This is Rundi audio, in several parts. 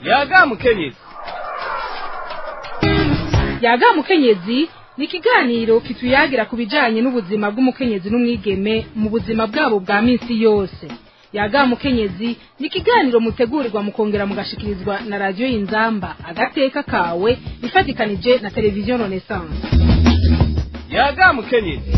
yaga mukenyezi yaga mukenyezi ni ikiganiro kituyagira ku bijanye n'ubuzima bw'umukenyezi n'umwigeme mu buzima bwabo bwa minsi yose yaga mukenyezi ni ikiganiro mutegurirwa mukongera mugashikirizwa na radiyo y'inzamba agateka kawe ifatikanije na televiziyo renaissance yaga mukenyezi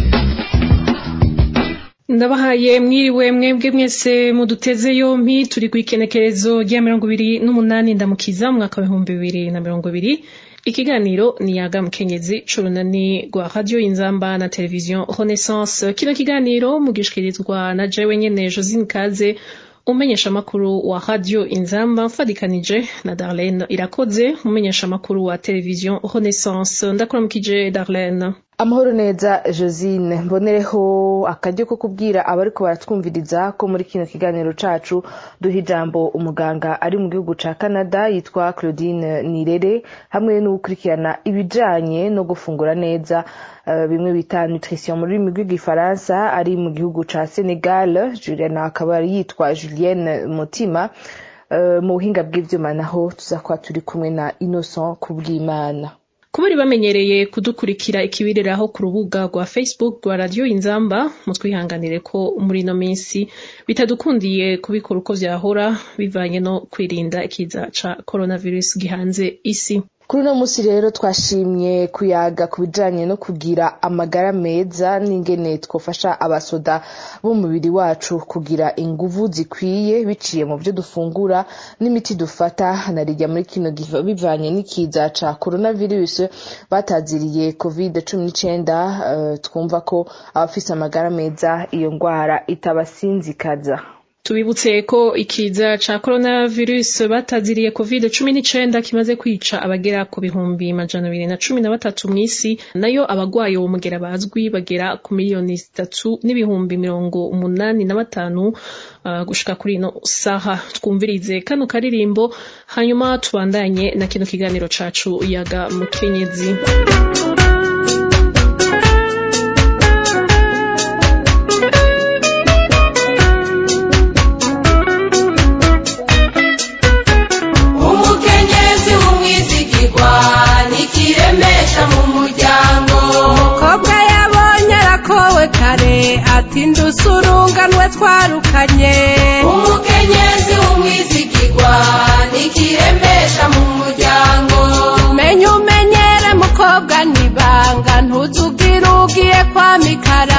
ndabahaye mwiriwe mwebwe mwese muduteze yompi turi ku ikenekerezo rya mirongo ibiri n'umunani ndamukiza mu mwaka w'ibihumbi bibiri na mirongo ibiri ikiganiro ni yaga mukenyezi c'urunani rwa radio inzamba na televiziyo renaissance kino kiganiro mugishikirizwa na jewe nyene josine kaze umenyesha amakuru wa radio inzamba mfadikanije na darlene irakoze umenyesha amakuru wa televiziyo renaissance ndakuramukije darlene amahoro neza josine mbonereho akaryo ko kubwira abariko baratwumviriza ko muri kino kiganiro cacu duha ijambo umuganga ari mu gihugu ca canada yitwa claudine nirere hamwe n'ugukurikirana ibijanye no gufungura neza uh, bimwe bita nutrition mu rurimi rw'igifaransa ari mu gihugu ca senegal juliana akaba yitwa julienne mutima uh, mu buhinga bw'ivyuma naho tuza kuba turi kumwe na innocent kubw'imana kubari bamenyereye kudukurikira ikibiriraho ku rubuga rwa facebook rwa radiyo inzamba mutwihanganire ko muri ino minsi bitadukundiye kubikora uko vyahora bivanye no kwirinda ikiza ca coronavirus gihanze isi kuri uno munsi rero twashimye kuyaga ku bijanye no kugira amagara meza n'ingene twofasha abasoda b'umubiri wacu kugira inguvu zikwiye biciye mu byo dufungura n'imiti dufata narijya muri kino gihe bivanye n'ikiza ca coronavirus bataziriye covid cumi n'icenda uh, twumva ko abafise amagara meza iyo ngwara itabasinzikaza tubibutse ko ikiza ca coronavirus bataziriye covid cumi n'icenda kimaze kwica abagera ku bihumbi majana abiri na cumi na batatu mw'isi nayo abagwaye uwo mugera bazwi bagera ku miliyoni zitatu n'ibihumbi mirongo umunani na batanu uh, gushika kuri ino saha twumvirize kano karirimbo hanyuma tubandanye na kino kiganiro cacu yaga mukenyezi umukenyezi w'umwizigirwa nikiremesha mu muryango umukobwa yabonye arakowe kare ati ndusurunganwe twarukanye umukenyezi w'umwizigirwa nikiremesha mu muryango menya umenyere mukobwa nibanga ntuzubwire ugiye kwa mikara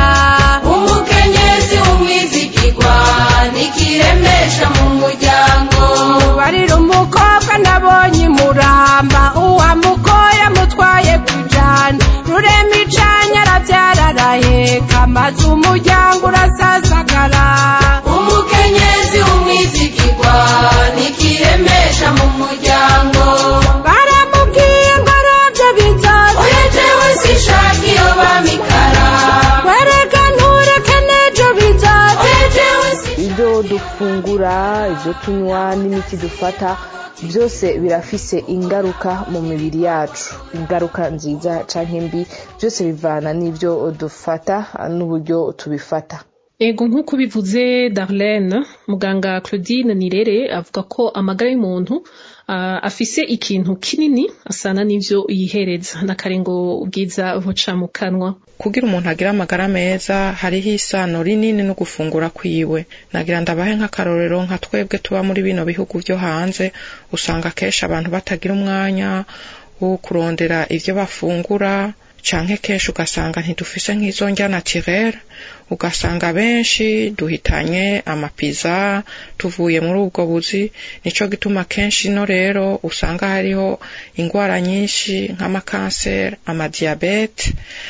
umukenyezi w'umwizigirwa nikiremesha mu muryango barira umukobwa nabonye imuramba uwamugoye amutwaye kujana rurema icanya aravyara araheka maze umuryango urasasagara umukenyezi w'umwizigirwa nikiremesha mu muryango baramubwiye ngo aravyo bizoza oya jewe sinshaka iyo bamikara wereka ntureke n'ejo bizoza oya jewe sinshaka ibyo dufungura ibyo tunywa n'imiti dufata byose birafise ingaruka mu mibiri yacu ingaruka nziza canke mbi byose bivana n'ibyo dufata n'uburyo tubifata ego nk'uko bivuze darlene muganga claudine nirere avuga ko amagara y'umuntu uh, afise ikintu kinini asana n'ivyo yihereza n'akarengo bwiza buca mu kanwa kugira umuntu agire amagara meza hariho isano rinini no gufungura kwiwe nagira ndabahe nk'akarorero nka twebwe tuba muri bino bihugu byo hanze usanga kenshi abantu batagira umwanya wo kurondera ivyo bafungura canke kenshi ugasanga ntidufise nk'izo ndya naturere ugasanga benshi duhitanye amapiza tuvuye muri ubwo buzi nico gituma kenshi no rero usanga hariho ingwara nyinshi nk'amakanseri amadiyabete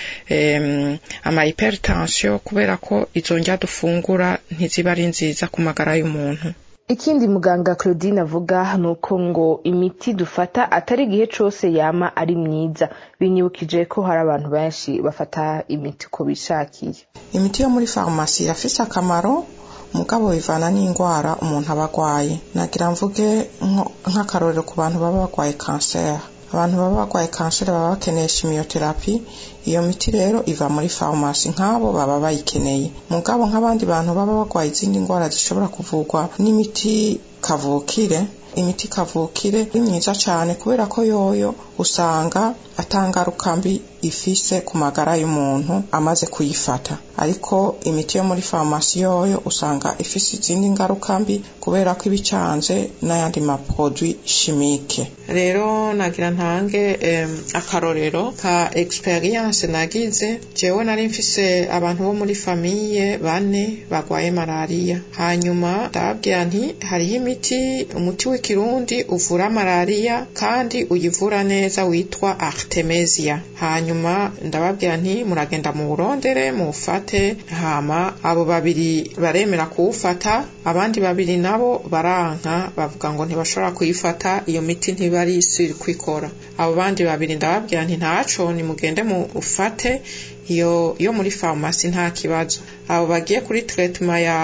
em, ama hypertension kubera ko izo ndya dufungura ntiziba ari nziza ku magara y'umuntu ikindi muganga claudine avuga ni uko ngo imiti dufata atari igihe cose yama ari myiza binyibukije ko hari abantu benshi bafata imiti uko bishakiye imiti yo muri farumasi irafise akamaro mugabo bivana n'indwara umuntu aba agwaye nagira mvuge nko- nk'akarorero ku bantu baba bagwaye kanseri abantu baba bagwaye kanseri baba bakeneye shimiyoterapi iyo miti rero iva muri farumasi nk'abo baba bayikeneye mugabo nk'abandi bantu baba bagwaye izindi ndwara zishobora kuvurwa n'imiti kavukire imiti kavukire ni myiza cyane kubera ko yoyo usanga atangaruka mbi ifise ku magara y'umuntu amaze kuyifata ariko imiti yo muri farumasi yoyo usanga ifise izindi ngaruka mbi kubera ko iba icanze n'ayandi maprodwi chimique rero nagira ntange em, akarorero ka experience nagize jewe nari mfise abantu bo muri famiye bane bagwaye malariya hanyuma ndababwira nti hariho imiti umuti w'ikirundi uvura malariya kandi uyivura neza witwa artemisia hanyuma ndababwira nti muragenda mu burondere muwufate hama abo babiri baremera kuwufata abandi babiri nabo baranka bavuga ngo ntibashobora kuyifata iyo miti ntibari isiri kwikora abo bandi babiri ndababwira nti ntaco nimugende mufate iyo yo muri farumasi nta kibazo abo bagiye kuri tretema ya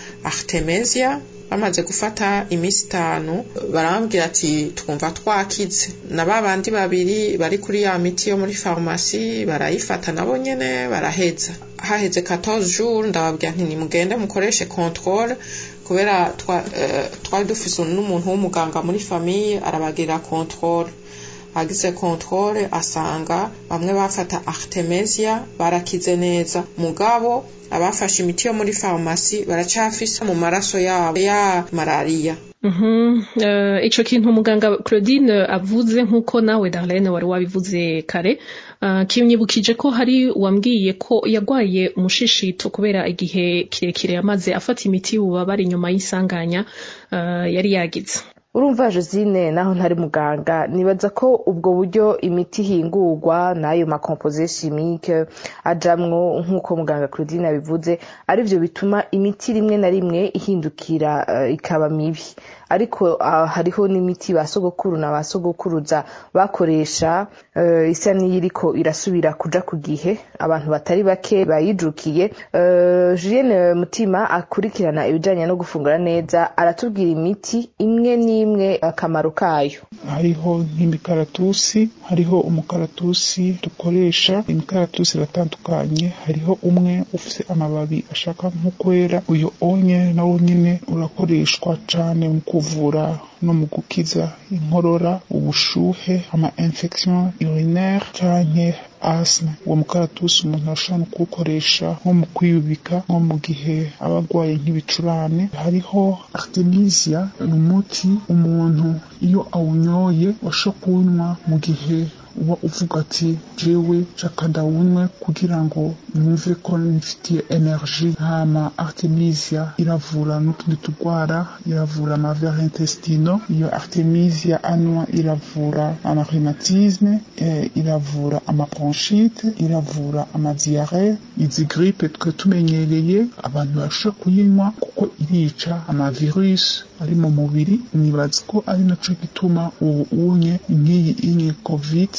artemisia bamaze gufata iminsi itanu barambwira ati twumva twakize na ba bandi babiri bari kuri ya miti yo muri farumasi barayifata nabo nyene baraheza haheze 14 jours ndababwira nti nimugende mukoreshe controle kubera twa- eh, twari dufise n'umuntu w'umuganga muri famiye arabagirira controle agize controle asanga bamwe bafata artemisia barakize neza mugabo abafashe imiti yo muri farumasi baracafise mu maraso yabo ya malariya Mhm, eh, ico kintu muganga Claudine avuze nk'uko nawe Darlene wari wabivuze kare uh, kimyibukije ko hari wambwiye ko yagwaye umushishito kubera igihe kirekire yamaze afata imiti y'ububabare inyuma y'isanganya uh, yari yagize urumva josine naho ntari muganga nibaza ko ubwo buryo imiti ihingurwa n'ayo makompoze chimique ajamwo nk'uko muganga claudine yabivuze arivyo bituma imiti rimwe na rimwe ihindukira eh, ikaba mibi ariko ah, hariho n'imiti ba sogokuru na ba sogokuruza bakoresha eh, isa n'iyiriko irasubira kuja ku gihe abantu batari bake bayijukiye Eh, Julienne Mutima akurikirana ibijanye no gufungura neza aratubwira imiti imwe n'imwe akamaro kayo hariho nk'imikaratusi hariho umukaratusi dukoresha imikaratusi iratandukanye hariho umwe ufite amababi ashaka nko kwera uyu onye nawo nyine urakoreshwa cane mu kuvura no mu gukiza inkorora ubushuhe ama infection urinaire canke asthme uwo mukaratusi umuntu arashobora no kuwukoresha nko mu kwiyubika nko mu gihe aba arwaye nk'ibicurane hariho artemisia ni umuti umuntu iyo awunyoye washobora kuwunywa mu gihe uba uvuga ati jewe shaka ndawunywe kugira ngo numve ko nifitiye energy hama artemisia iravura n'utundi turwara iravura amavere intestino iyo artemisia anywa iravura amarhumatisme eh, iravura amabronchite iravura amadiare izi gripe twe tumenyereye abantu barashobora kuyinywa kuko irica amavirus ari mu mubiri nibaza ko ari naco gituma ubu unye nk'iyi inye covid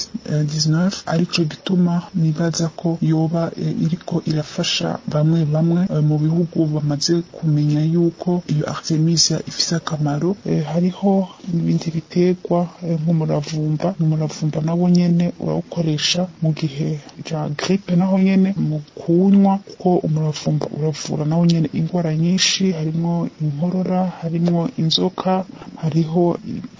19 arico gituma nibaza ko yoba eh, iriko irafasha bamwe bamwe eh, mu bihugu bamaze kumenya yuko iyo artemisia ifise akamaro Eh, hariho n'ibindi biterwa eh, nk'umuravumba umuravumba nawo nyene urawukoresha mu gihe ja gripe naho nyene mu kuwunywa kuko umuravumba uravura nawo nyene indwara nyinshi harimwo inkorora harimwo inzoka hariho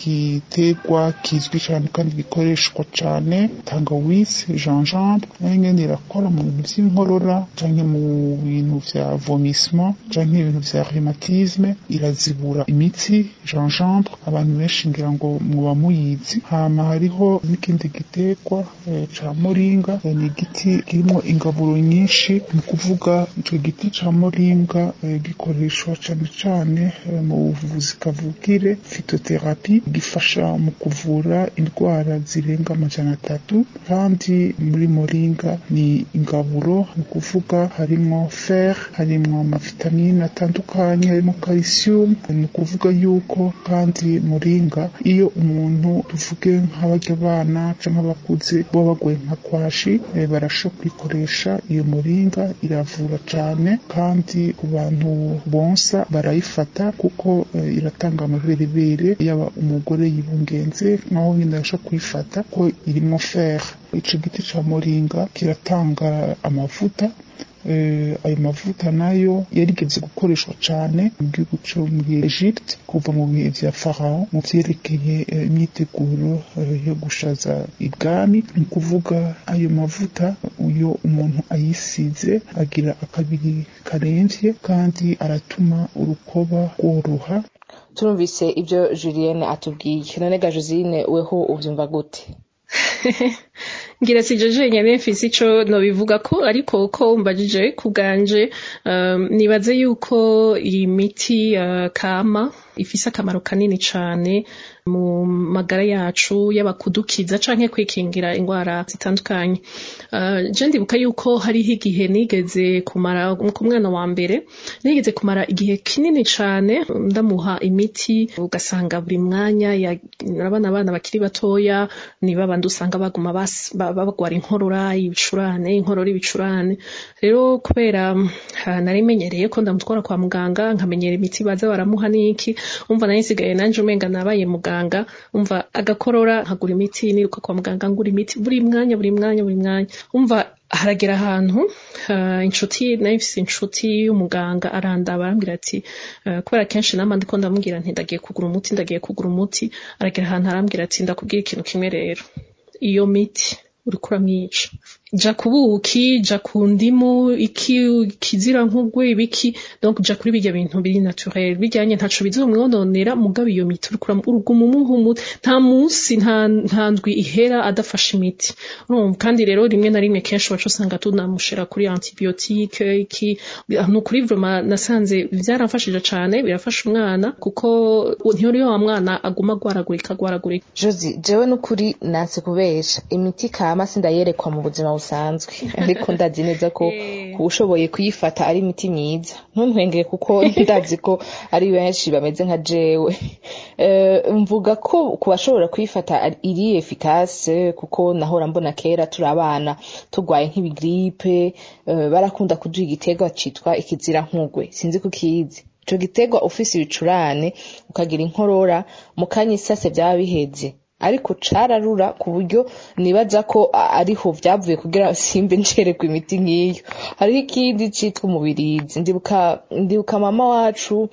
igiterwa kizwi cyane kandi gikoreshwa cyane tangawizi gingembre nayo nyene irakora mu bintu vy'inkorora canke mu bintu vya vomissement canke ibintu vya rhumatisme irazibura imitsi gingembre abantu benshi ngira ngo muba muyizi hama hariho n'ikindi giterwa eh, ca moringa eh, ni igiti kirimo ingaburo nyinshi mu kuvuga ico giti ca moringa eh, gikoreshwa cane cane eh, mu buvuzi kavukire phytotherapie gifasha mu kuvura indwara zirenga amajana atatu kandi muri moringa ni ingaburo ni ukuvuga harimwo fer harimwo amavitamine atandukanye harimo calcium ni ukuvuga yuko kandi moringa iyo umuntu tuvuge nk'abarya abana canke abakuze baba bagoye nka kwashi eh, barashobora kuyikoresha iyo moringa iravura cane kandi ku bantu bonsa barayifata kuko eh, iratanga amaberebere yaba umugore yibungenze naho nyine arashobora kuyifata ko irimo fer ico giti ca moringa kiratanga amavuta eh, ayo mavuta nayo yarigeze gukoreshwa cane mu gihugu co muri Egypte kuva mu bihe vya Pharaon mu vyerekeye eh, imyiteguro eh, yo gushaza ibwami ni ukuvuga ayo mavuta uyo umuntu ayisize agira akabiri karemvye kandi aratuma urukoba rworoha turumvise ibyo julienne atubwiye none ga josine weho ubyumva gute ngira si jeje nyene mfise ico nobivuga ko ariko ko mbajije kuganje um, nibaze yuko iyi miti uh, kama ifise akamaro kanini cane mu magara yacu yaba kudukiza canke kwikingira ingwara zitandukanye uh, je ndibuka yuko hariho igihe nigeze kumara ku mwana wa mbere nigeze kumara igihe kinini cane ndamuha imiti ugasanga buri mwanya ya- urabona abana bakiri batoya ni babandi usanga baguma bas- ba- bagwara inkorora ibicurane inkorora ibicurane rero kubera uh, nari menyereye ko ndamutwara kwa muganga nkamenyera imiti baza baramuha n'iki umva nari nsigaye nanje umenga nabaye muganga umva agakorora nkagura imiti niruka kwa muganga ngura imiti buri mwanya buri mwanya buri mwanya umva haragera ahantu uh, inshuti nayo mfise inshuti y'umuganga arandaba arambwira ati uh, kubera kenshi nama ndiko ndamubwira nti ndagiye kugura umuti ndagiye kugura umuti aragera ahantu arambwira ati ndakubwira ikintu kimwe rero iyo miti uriko uramwica ja ku buki ja ku ndimu iki kizira nkugwe ibiki donc ja kuri bijya bintu biri naturel bijyanye ntaco bizomwononera mugabo iyo miti uriko uram- uruguma umuha umuti nta munsi nta nta ndwi ihera adafashe imiti urumva kandi rero rimwe na rimwe kenshi wacu usanga tunamushira kuri antibiotique iki ni ukuri vraiment nasanze byaramfashije cane birafasha umwana kuko ntiyori wa mwana aguma agwaragurika agwaragurika josi jewe n'ukuri nanse kubesha imiti kama sindayerekwa mu buzima busanzwe ariko ndazi neza ko ushoboye kuyifata ari imiti myiza ntuntwengere kuko ndazi ko ari benshi bameze nka jewe Eh, mvuga ko ku bashobora kuyifata ari- iri efikase kuko nahora mbona kera turi abana turwaye nk'ibigripe eh, barakunda kuduha igiterwa citwa ikizira nkugwe sinzi kukizi ico giterwa ufise ibicurane ukagira inkorora mu kanya isase byaba biheze ariko cararura ku buryo nibaza ko a- ariho vyavuye kugira simbe ncerekwa imiti nk'iyo hariho ikindi citwa umubirizi ndibuka ndibuka mama wacu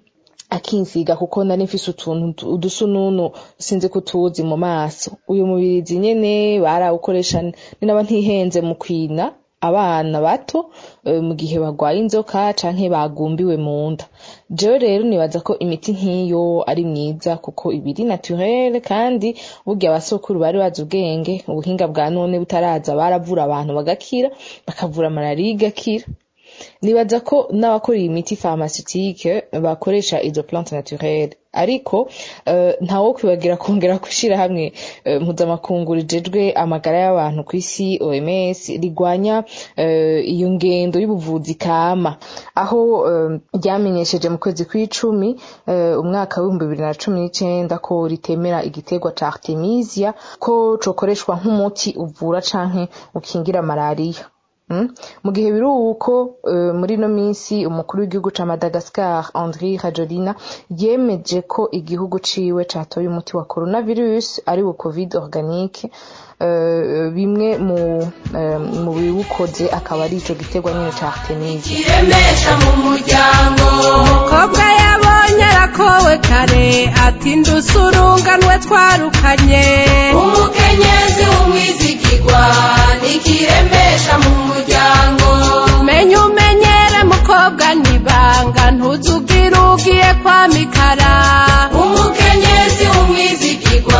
akinsiga kuko nari mfise utuntu tu- udusununu sinzi ko tuzi mu maso uyu mubirizi nyene barawukoresha ni naba ntihenze mu kwina abana bato eh, mu gihe bagwaye inzoka canke bagumbiwe mu nda jewe rero nibaza ko imiti nk'iyo ari myiza kuko ibiri naturel kandi burya abasokuru bari bazi ubwenge ubuhinga bwa none butaraza baravura abantu bagakira bakavura malariya igakira nibaza ko n'abakora iyi miti pharmaceutique bakoresha izo plante naturelle ariko eh, ntawo kwibagira kongera gushyira hamwe eh, mpuzamakungu rijejwe amagara y'abantu ku isi OMS rigwanya eh, iyo ngendo y'ubuvuzi kama aho eh, ryamenyesheje mu kwezi kw'icumi eh, umwaka w'ibihumbi bibiri na cumi n'icenda ko ritemera igiterwa ca artemisia ko cokoreshwa nk'umuti uvura canke ukingira malariya Mm. mu gihe biri uko uh, muri ino minsi umukuru w'igihugu ca madagascar andri rajolina yemeje ko igihugu ciwe catoye umuti wa coronavirus ari wo covid organique uh, bimwe mu uh, mu biwukoze akaba ari ico giterwa nyene ca artemisia kiremesha mu muryango umukobwa yabonye arakowe kare ati ndusurunganwe twarukanye umukenyezi w'umwizigirwa nikiremesha mu muryango menya umenyere mukobwa nibanga ntuzubwire ugiye kwa mikara umukenyezi w'umwizigirwa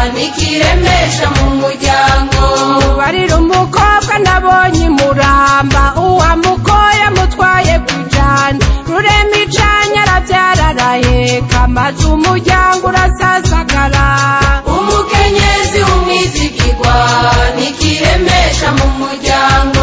nikiremesha mu muryango barira umukobwa nabonye imuramba uwamugoye amutwaye kwijana rurema ijanya arabyararaheka maze umuryango urasasagara umukenyezi w'umwizigirwa nikiremesha mu muryango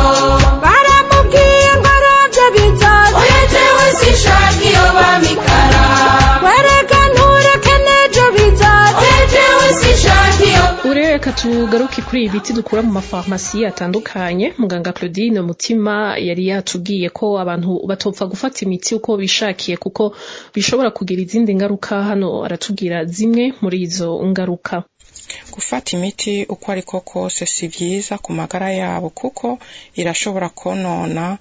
baramubwiye ngo arabyo bizaza oya jewe sinshaka iyo bamikara wereka ntureke n'ejo bizaza oya jewe sinshaka iyo ureka tugaruke kuri ibi biti dukura mu mafarumasi atandukanye muganga claudine mutima yari yatubwiye ko abantu batopfa gufata imiti uko bishakiye kuko bishobora kugira izindi ngaruka hano aratubwira zimwe muri izo ngaruka gufata imiti uko ariko kose si byiza ku magara yabo kuko irashobora konona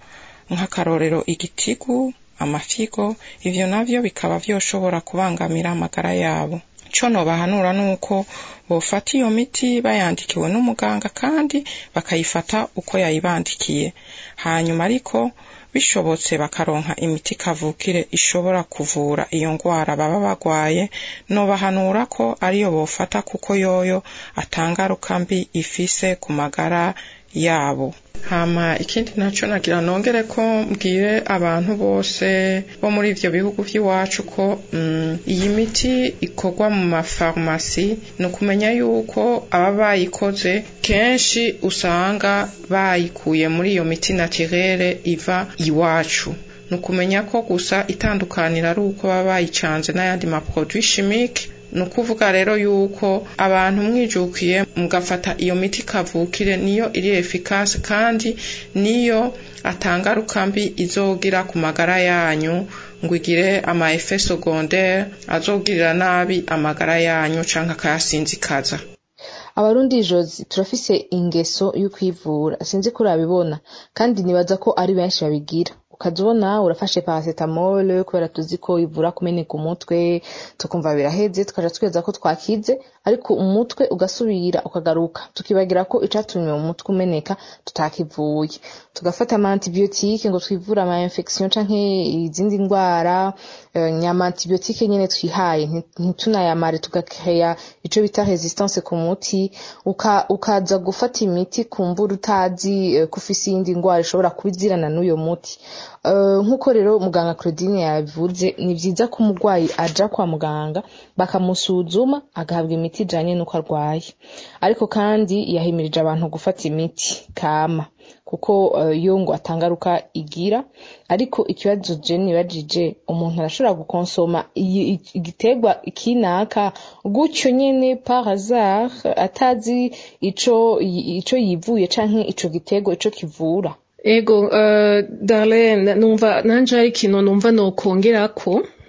nk'akarorero igitigu amafigo ivyo navyo bikaba vyoshobora kubangamira amagara yabo ico nobahanura nuko bofata iyo miti bayandikiwe n'umuganga kandi bakayifata uko yayibandikiye hanyuma ariko bishobotse bakaronka imiti kavukire ishobora kuvura iyo ngwara baba bagwaye nobahanura ko ariyo bofata kuko yoyo atangaruka mbi ifise ku magara yabo hama ikindi naco nagira nongere ko mbwire abantu bose bo muri ivyo bihugu vy'iwacu ko mm, iyi miti ikorwa mu mafarumasi ni ukumenya yuko aba bayikoze kenshi usanga bayikuye muri iyo miti naturere iva iwacu ni ukumenya ko gusa itandukanira ari uko baba bayicanze n'ayandi maproduit chimique ni ukuvuga rero yuko abantu mwijukiye mugafata iyo miti kavukire niyo iri efikase kandi niyo atangaruka mbi izogira ku magara yanyu ngo igire ama efe secondaire azogirira nabi amagara yanyu canke akayasinzikaza abarundi jozi turafise ingeso yo kwivura sinzi ko urabibona kandi nibaza ko ari benshi babigira ukaza ubona urafashe paracetamol kubera tuzi ko ivura kumeneka umutwe tukumva biraheze tukaja tweza ko twakize ariko umutwe ugasubira ukagaruka tukibagira ko icatumye mu mutwe umeneka tutakivuye tugafata ama antibiotique ngo twivure ama infection canke izindi ndwara nyama antibiotique nyene twihaye ntitunayamare tugakeya ico bita resistance ku muti uka, ukaza gufata imiti kumbura utazi ko ufise iyindi ndwara ishobora kubizirana n'uyo muti nk'uko rero muganga claudine yabivuze ni byiza ko umurwayi aja kwa muganga bakamusuzuma agahabwa imiti ijanye n'uko arwaye ariko kandi yahimirije abantu gufata imiti kama kuko yo ngo atangaruka igira ariko ikibazo je nibajije umuntu arashobora gukonsoma igiterwa kinaka gutyo nyene par hasard atazi ico ico yivuye canke ico giterwa ico kivura ego uh, darlene numva nanje hari ikintu numva nokongerako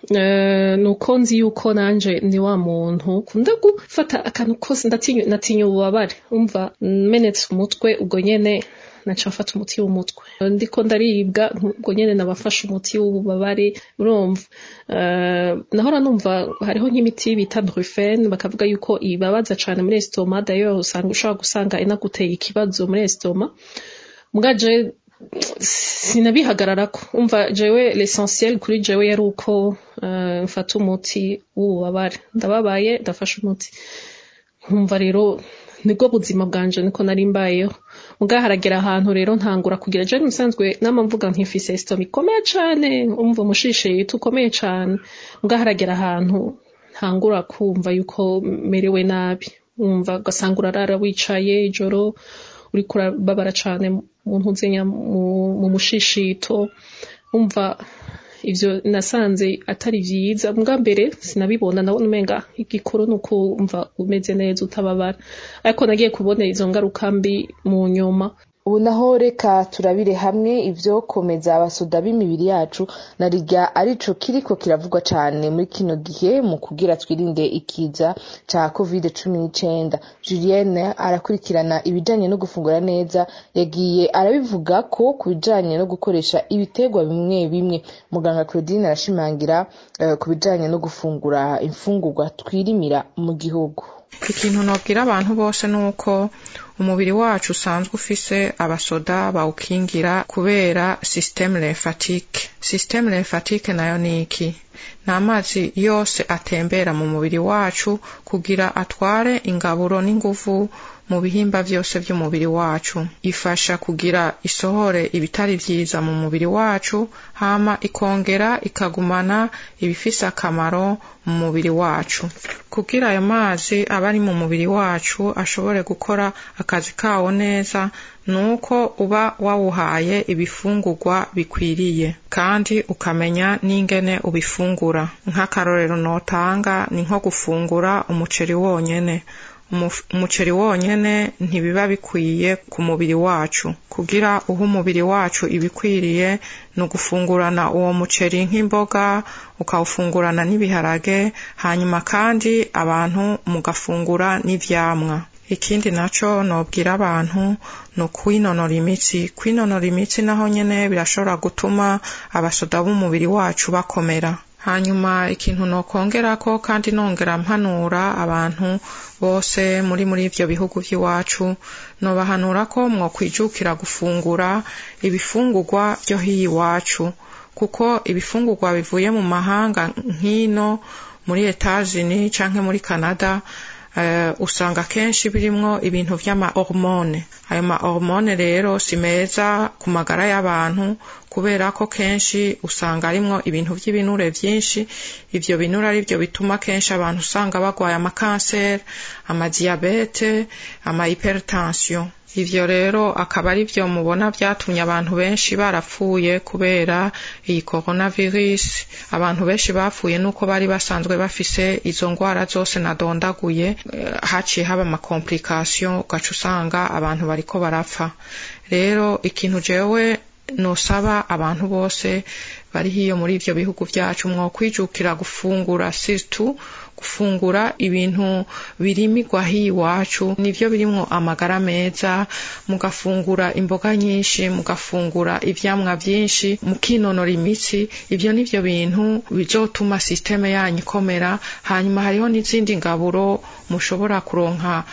uh, nuko nzi yuko nanje ni wa muntu kunda gufata akantu kose ndatinya ububabare umva menetse umutwe ubwo nyene naca mfata umuti w'umutwe ndiko ndaribwa ubwo nyene nabafashe umuti w'ububabare urumva uh, nahora numva hariho nk'imiti bita brufen bakavuga yuko ibabaza cane muri estoma d'ailleurs usanga ushobora gusanga inaguteye ikibazo muri estoma mwaje sinabihagararako umva jewe l'essentiel kuri jewe yari uko uh, mfata umuti w'ububabare ndababaye ndafashe umuti nkumva rero nibwo buzima bwanje niko nari mbayeho muga haragera ahantu rero ntangura kugira je musanzwe nama mvuga nkifise estoma ikomeye cane umva umushishito ukomeye cane muga haragera ahantu ntangura kumva yuko merewe nabi umva ugasanga urarara wicaye ijoro uriko urababara cane mu ntuzenya mu mushishito umva ivyo nasanze atari vyiza mbwa mbere sinabibona nabona umenga igikuru ni ukumva umeze neza utababara ariko nagiye kubona izo ngaruka mbi mu nyuma ubu naho reka turabire hamwe ivyo komeza abasoda b'imibiri yacu na rirya arico kiriko kiravugwa cane muri kino gihe mu kugira twirinde ikiza ca covid cumi n'icenda julienne arakurikirana ibijanye no gufungura neza yagiye arabivuga ko ku bijanye no gukoresha ibiterwa bimwe bimwe muganga claudine arashimangira uh, ku bijanye no gufungura imfungurwa twirimira mu gihugu ikintu nobwira abantu bose ni uko umubiri wacu usanzwe ufise abasoda bawukingira kubera systeme lymphatique systeme lymphatique nayo ni iki ni amazi yose atembera mu mubiri wacu kugira atware ingaburo n'inguvu mu bihimba vyose vy'umubiri wacu ifasha kugira isohore ibitari vyiza mu mubiri wacu hama ikongera ikagumana ibifise akamaro mu mubiri wacu kugira ayo mazi aba ari mu mubiri wacu ashobore gukora akazi kawo neza nuko uba wawuhaye ibifungurwa bikwiriye kandi ukamenya n'ingene ubifungura nk'akarorero notanga ni nko gufungura umuceri wonyene umuceri wonyene ntibiba bikwiye ku mubiri wacu kugira uha umubiri wacu ibikwiriye ni ugufungurana uwo muceri nk'imboga ukawufungurana n'ibiharage hanyuma kandi abantu mugafungura n'ivyamwa ikindi naco nobwira abantu ni ukwinonora imitsi kwinonora imitsi naho nyene birashobora gutuma abasoda b'umubiri wacu bakomera hanyuma ikintu nokongerako kandi nongera mpanura abantu bose muri muri ivyo bihugu vy'iwacu nobahanura ko mwokwijukira gufungura ibifungurwa vyo hiyi iwacu kuko ibifungurwa bivuye mu mahanga nk'ino muri etazini canke muri canada uh, usanga kenshi birimwo ibintu vy'ama hormone ayo ma hormone rero si meza ku magara y'abantu kubera ko kenshi usanga arimwo ibintu vy'ibinure vyinshi ivyo binure ari vyo bituma kenshi abantu usanga bagwaye amakanseri amadiyabete ama hypertension ivyo rero akaba ari vyo mubona vyatumye abantu benshi barapfuye kubera iyi coronavirus abantu benshi bapfuye nuko bari basanzwe bafise izo ngwara zose nadondaguye haciye haba amakomplikation ugaca usanga abantu bariko barapfa rero ikintu jewe nosaba abantu bose bari hiyo muri ivyo bihugu vyacu mwokwijukira gufungura surtout gufungura ibintu birimigwa hiyi iwacu nivyo birimwo amagara meza mugafungura imboga nyinshi mugafungura ivyamwa vyinshi mukinonora imitsi ivyo nivyo bintu bizotuma sisiteme yanyu ikomera hanyuma hariho n'izindi ngaburo mushobora kuronka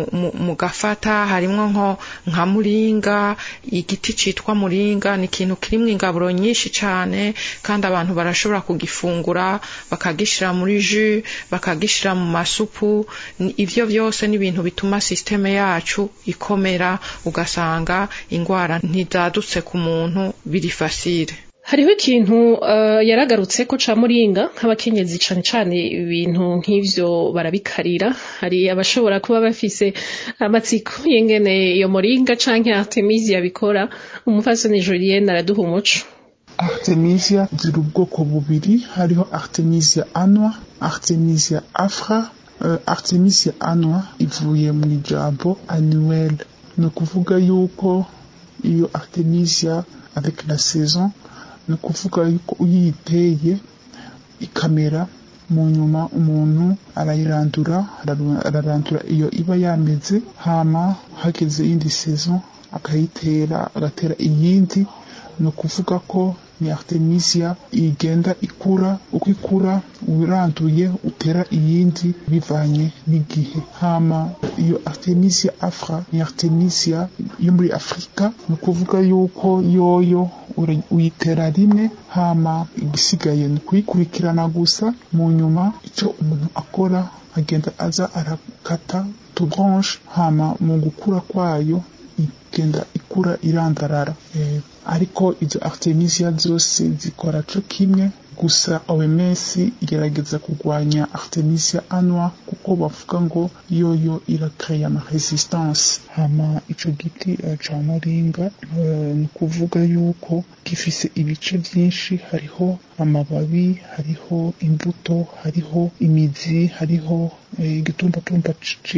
mugafata harimwo nko nka muringa igiti citwa muringa ni ikintu kirimwo ingaburo nyinshi cane kandi abantu barashobora kugifungura bakagishira muri jus bakagishira mu masupu ivyo vyose ni ibintu bituma sisiteme yacu ikomera ugasanga ingwara ntizadutse ku muntu biri fasire hariho ikintu uh, yaragarutse ko ca muringa nk'abakenyezi cane cane ibintu nk'ivyo barabikarira hari abashobora kuba bafise amatsiko y'ingene iyo muringa canke artemisia bikora umufasoni julienne araduha umuco artemisia ziri ubwoko bubiri hariho artemisia annua artemisia afra uh, artemisia annua ivuye mu ijambo annuel ni ukuvuga yuko iyo artemisia avec la saison ni ukuvuga yuko uyiteye ikamera mu nyuma umuntu arayirandura ararandura iyo iba yameze hama hageze iyindi saison akayitera agatera iyindi ni ukuvuga ko ni artemisia igenda ikura uko ikura uranduye utera iyindi bivanye n'igihe hama iyo artemisia afra ni artemisia yo muri afurika ni ukuvuga yuko yoyo uyitera rimwe hama igisigaye ni kuyikurikirana gusa mu nyuma icyo umuntu akora agenda aza arakata tubranche hama mu gukura kwayo igenda ikura irandarara eh, ariko izo artemisia zose zikora co kimwe gusa OMS igerageza kurwanya artemisia annua kuko bavuga ngo yoyo irakreya ama resistance hama ico giti uh, ca muringa uh, ni ukuvuga yuko gifise ibice vyinshi hariho amababi hariho imbuto hariho imizi hariho igitumbamtumba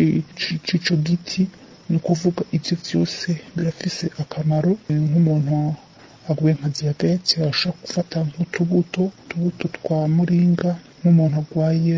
c'ico giti ni ukuvuga ibyo byose birafise akamaro nk'umuntu aguye nka diyabete arashobora gufata nk'utubuto utubuto twa muringa nk'umuntu arwaye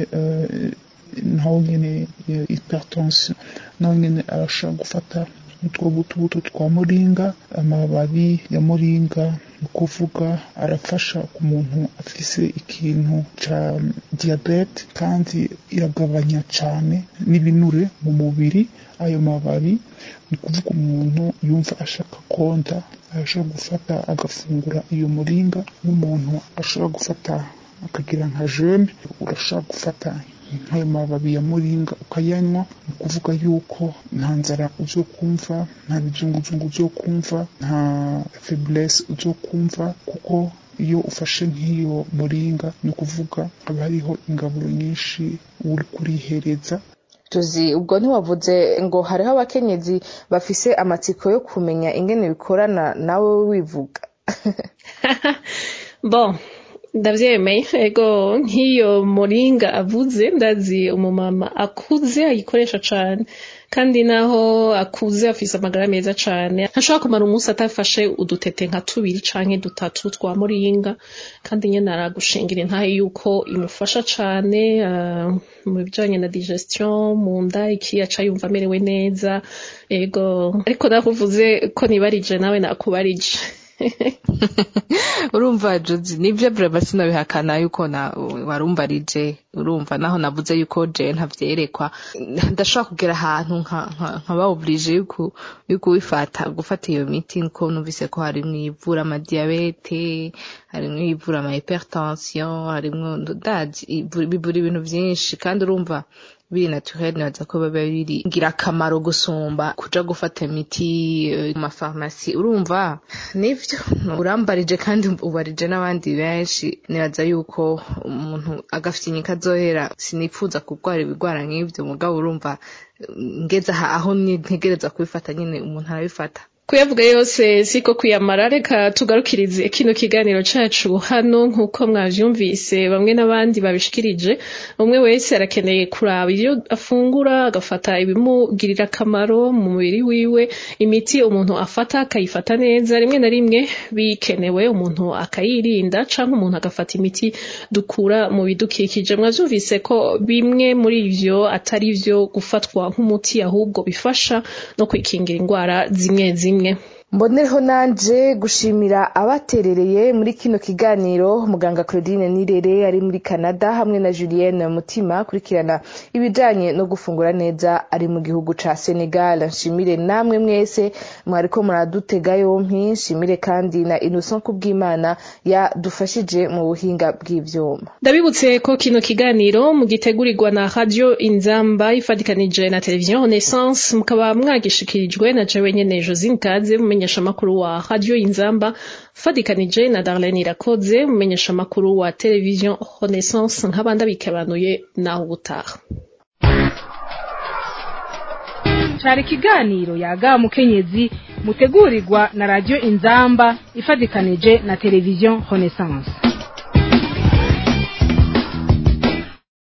naho nyine hypertension naho nyine arashobora gufata utwo butubuto twa muringa amababi ya muringa ni ukuvuga arafasha ku muntu afise ikintu ca diyabete kandi iragabanya cane n'ibinure mu mubiri ayo mababi ni ukuvuga umuntu yumva ashaka konda arashobora gufata agafungura iyo muringa n'umuntu ashobora gufata akagira nka jene urashobora gufata nk'ayo mababi ya muringa ukayanywa ni ukuvuga yuko nta nzara uzokumva nta bizunguzungu uzokumva nta faiblesse uzokumva kuko iyo ufashe nk'iyo muringa ni ukuvuga haba hariho ingaburo nyinshi uri kurihereza tuzi ubwo ntiwavuze ngo hariho abakenyezi bafise amatsiko yo kumenya ingene bikorana nawe wivuga bon ndavyemeye ego nk'iyo moringa avuze ndazi umumama akuze ayikoresha cane kandi naho akuze afise amagara meza cane ntashobora kumara umunsi atafashe udutete nka tubiri canke dutatu twa moringa kandi nyene aragushingira intahe yuko imufasha cane uh, mu bijanye na digestion mu nda iki aca yumva amerewe neza ego ariko nakuvuze ko nibarije nawe nakubarije urumva jozi nibyo brema sinabihakana yuko na warumbarije urumva naho navuze yuko je ntavyerekwa ndashobora kugera ahantu nkaba oblige yuko yuko wifata gufata iyo miti nko numvise ko harimwo ivura amadiyabete harimwo ivura ama hypertension harimwo ndazi bivura ibintu vyinshi kandi urumva biri naturel nibaza ko biba biri ngirakamaro gusumba kuja gufata imiti mu mafarumasi urumva nivyo urambarije kandi ubarije n'abandi benshi nibaza yuko umuntu agafite inyika azohera sinifuza kurwara ibigwara nk'ivyo mugabo urumva ngeze aho ntegereza kubifata nyine umuntu arabifata kuyavuga yose siko kuyamara reka tugarukirize kino kiganiro cacu hano nk'uko mwavyumvise bamwe n'abandi babishikirije umwe wese arakeneye kuraba iyo afungura agafata ibimugirira akamaro mu mubiri wiwe imiti umuntu afata akayifata neza rimwe na rimwe bikenewe umuntu akayirinda canke umuntu agafata imiti dukura mu bidukikije mwavyumvise ko bimwe muri ivyo atari vyo gufatwa nk'umuti ahubwo bifasha no kwikingira indwara zimwe zimwe mbonereho nanje gushimira abaterereye muri kino kiganiro muganga claudine nirere ari muri canada hamwe na julienne mutima akurikirana ibijanye no gufungura neza ari mu gihugu ca senegal nshimire namwe mwese mwariko muradutega yompi nshimire kandi na innocent kubw'imana yadufashije mu buhinga bw'ivyuma ndabibutse ko kino kiganiro mugitegurirwa na radio inzamba ifadikanije na televiziyo renaissance mukaba mwagishikirijwe na jewe nyene josine kaze mumenyesha makuru wa radio inzamba fadikanije na darlene irakoze mumenyesha makuru wa televiziyo renaissance nk'abandi abikebanuye naho ubutaha cari ikiganiro yaga mukenyezi mutegurirwa na radio inzamba ifadikanije na televiziyo renaissance